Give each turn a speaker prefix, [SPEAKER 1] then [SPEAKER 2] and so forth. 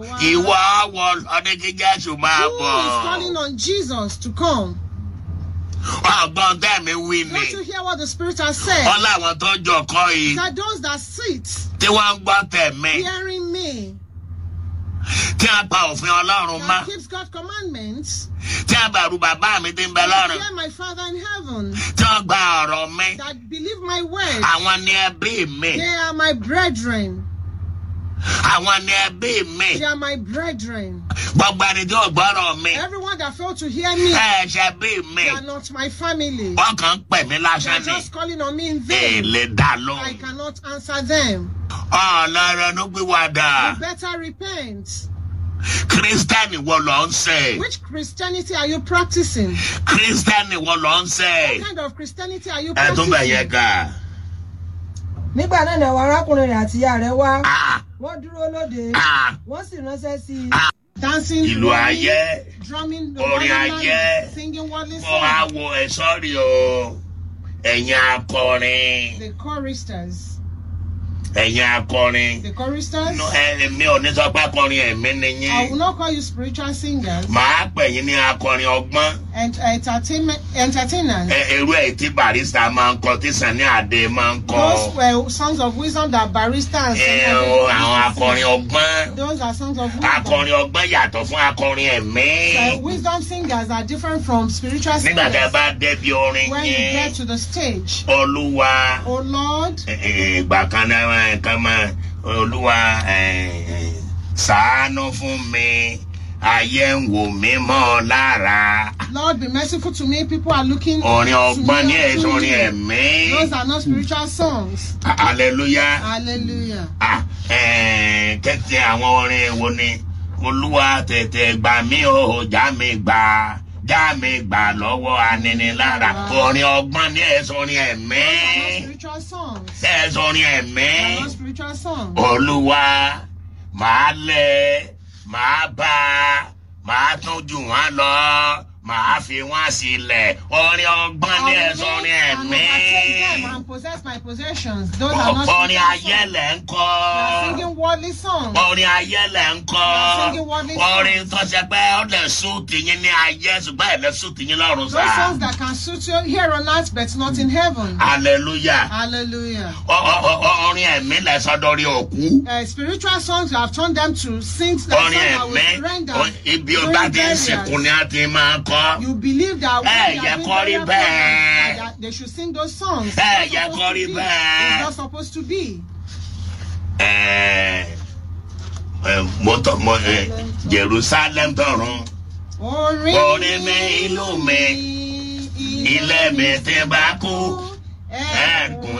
[SPEAKER 1] ìwọ wọ ọdún kí jésù máa
[SPEAKER 2] Who is calling
[SPEAKER 1] bọ̀.
[SPEAKER 2] on Jesus to come?
[SPEAKER 1] ọgbọ́n tẹ̀mí wí ni
[SPEAKER 2] Don't you hear what the Spirit has said?
[SPEAKER 1] wọ́n láwọn tó jọ kọ́ yìí
[SPEAKER 2] That those that sit
[SPEAKER 1] tí wọ́n ń gbọ́ tẹ̀mí
[SPEAKER 2] hearing me,
[SPEAKER 1] tí a pa òfin ọlọ́run mọ́
[SPEAKER 2] that keeps God's commandments,
[SPEAKER 1] tí a bẹ̀rù bàbá mi ti ń bẹ
[SPEAKER 2] that
[SPEAKER 1] lọ́run
[SPEAKER 2] fear my Father in heaven,
[SPEAKER 1] tí wọ́n gba ọ̀rọ̀ mi
[SPEAKER 2] that believe my word,
[SPEAKER 1] àwọn ni ẹbí mi
[SPEAKER 2] they are my brethren.
[SPEAKER 1] àwọn ni ẹbí mi
[SPEAKER 2] They are my brethren.
[SPEAKER 1] gbogbo ẹni tí ò gbọ́rọ̀ mi
[SPEAKER 2] Everyone that failed to hear me,
[SPEAKER 1] ẹ ṣe bí mi
[SPEAKER 2] they are not my family.
[SPEAKER 1] wọ́n kàn ń pè mí
[SPEAKER 2] They are
[SPEAKER 1] lásán ni
[SPEAKER 2] just calling on me in vain.
[SPEAKER 1] èlé dá
[SPEAKER 2] I
[SPEAKER 1] lóhùn
[SPEAKER 2] cannot answer them.
[SPEAKER 1] ọlọ́run ló gbé wa dà
[SPEAKER 2] You better repent.
[SPEAKER 1] kírísítẹ́nì wo ló ń ṣe
[SPEAKER 2] Which Christianity are you practicing?
[SPEAKER 1] kírísítẹ́nì wo ló ń ṣe
[SPEAKER 2] What kind of Christianity are you
[SPEAKER 1] ẹ tún bẹ̀ yẹ
[SPEAKER 2] practicing?
[SPEAKER 1] ká
[SPEAKER 3] nígbà náà ni àwọn arákùnrin rẹ̀ àti ìyá rẹ̀ wá
[SPEAKER 1] Ah,
[SPEAKER 3] wọ́n dúró lóde
[SPEAKER 1] ah,
[SPEAKER 3] wọ́n sì ránṣẹ́ sí i
[SPEAKER 2] Dancing,
[SPEAKER 1] ìlú
[SPEAKER 2] drumming,
[SPEAKER 1] ayé
[SPEAKER 2] drumming, the
[SPEAKER 1] Orin
[SPEAKER 2] wonderland,
[SPEAKER 1] ayé.
[SPEAKER 2] singing worldly
[SPEAKER 1] mo wá
[SPEAKER 2] songs.
[SPEAKER 1] wo ẹ sọ́ọ̀rì o ẹ̀yin akọrin
[SPEAKER 2] The choristers.
[SPEAKER 1] ẹ̀yin akọrin
[SPEAKER 2] The choristers.
[SPEAKER 1] No, ẹ- èmi ò ní sọ pé akọrin ẹ̀mí ni
[SPEAKER 2] I will
[SPEAKER 1] yín
[SPEAKER 2] not call you spiritual singers
[SPEAKER 1] màá pè yín ní akọrin ọgbọ́n
[SPEAKER 2] and entertainment entertainers.
[SPEAKER 1] Ẹ- irú ẹ̀ tí barista máa ń kọ tí Sani Adé máa ń kọ
[SPEAKER 2] Those were songs of wisdom that baristas.
[SPEAKER 1] Ẹ, o, àwọn akọrin ọgbọ́n
[SPEAKER 2] Those are songs of wisdom.
[SPEAKER 1] akọrin ọgbọ́n yàtọ̀ fún akọrin ẹ̀mí
[SPEAKER 2] So wisdom singers are different from spiritual
[SPEAKER 1] nígbà tí ẹ
[SPEAKER 2] singers.
[SPEAKER 1] bá débi orin
[SPEAKER 2] When you
[SPEAKER 1] yín
[SPEAKER 2] get to the stage,
[SPEAKER 1] olúwa
[SPEAKER 2] oh Lord,
[SPEAKER 1] ẹ, ẹ, ìgbà kan náà kan máa olúwa ẹ, ẹ, ṣàánú fún mi ayé ń wò mí mọ́ lára
[SPEAKER 2] Lord, be merciful to me. People are looking
[SPEAKER 1] orin
[SPEAKER 2] to
[SPEAKER 1] ọgbọ́n ní
[SPEAKER 2] me.
[SPEAKER 1] ẹ̀sùn
[SPEAKER 2] to
[SPEAKER 1] orin
[SPEAKER 2] you.
[SPEAKER 1] ẹ̀mí
[SPEAKER 2] Those are not spiritual songs.
[SPEAKER 1] hallelujah.
[SPEAKER 2] Hallelujah.
[SPEAKER 1] Ah, eh, kẹ́kẹ́ àwọn orin wo ni olúwa tètè gbà mí o já mi gbà já mi gbà lọ́wọ́ aninilára orin ọgbọ́n ní ẹ̀sùn orin
[SPEAKER 2] Those are
[SPEAKER 1] ẹ̀mí
[SPEAKER 2] not spiritual songs.
[SPEAKER 1] ẹ̀sùn orin ẹ̀mí
[SPEAKER 2] They are not spiritual songs.
[SPEAKER 1] olúwa màá lẹ̀ màá bá màá tún jù wọ́n lọ màá fi wọ́n sílẹ̀ orin ọgbọ́n ní
[SPEAKER 2] I will
[SPEAKER 1] ẹ̀sùn orin
[SPEAKER 2] make and
[SPEAKER 1] ẹ̀mí
[SPEAKER 2] overtake them and possess my possessions. Those are not
[SPEAKER 1] orin
[SPEAKER 2] spiritual
[SPEAKER 1] ayé
[SPEAKER 2] songs.
[SPEAKER 1] lẹ̀ ń
[SPEAKER 2] They
[SPEAKER 1] kọ́.
[SPEAKER 2] are singing worldly songs.
[SPEAKER 1] orin ayé lẹ̀ ń
[SPEAKER 2] singing
[SPEAKER 1] kọ́
[SPEAKER 2] worldly songs.
[SPEAKER 1] orin tó ṣe pé ó lè sún tìyín ní ayé ṣùgbọ́n ẹ̀ lè sún tìyín lọ́run
[SPEAKER 2] Those
[SPEAKER 1] sá.
[SPEAKER 2] songs that can suit you here on earth but not in heaven.
[SPEAKER 1] hallelujah
[SPEAKER 2] Hallelujah.
[SPEAKER 1] O- o- o- orin ẹ̀mí lẹ̀ sọ́dọ̀rí òkú
[SPEAKER 2] Uh, spiritual songs you have turned them to sing the
[SPEAKER 1] orin
[SPEAKER 2] song that
[SPEAKER 1] ẹ̀mí
[SPEAKER 2] will render.
[SPEAKER 1] o- ibi ó
[SPEAKER 2] during
[SPEAKER 1] bá ti ń
[SPEAKER 2] burials.
[SPEAKER 1] sìnkú ni a ti máa kọ́
[SPEAKER 2] You believe that when
[SPEAKER 1] Eh,
[SPEAKER 2] they are
[SPEAKER 1] yẹ
[SPEAKER 2] doing
[SPEAKER 1] kọ́ rí
[SPEAKER 2] burial
[SPEAKER 1] bẹ́ẹ̀.
[SPEAKER 2] programs, that they should sing those songs.
[SPEAKER 1] Eh,
[SPEAKER 2] It's
[SPEAKER 1] yẹ
[SPEAKER 2] not
[SPEAKER 1] kọ́
[SPEAKER 2] supposed
[SPEAKER 1] rí
[SPEAKER 2] to be.
[SPEAKER 1] bẹ́ẹ̀.
[SPEAKER 2] It's not supposed to be.
[SPEAKER 1] Ẹ̀, ẹ̀, mo tọ mo ẹ̀, jerusalem tọrun
[SPEAKER 2] Orin
[SPEAKER 1] Orin mi, ìlú mi, ilé mi ti bá kú
[SPEAKER 2] ẹ̀kún
[SPEAKER 1] ẹ̀gùn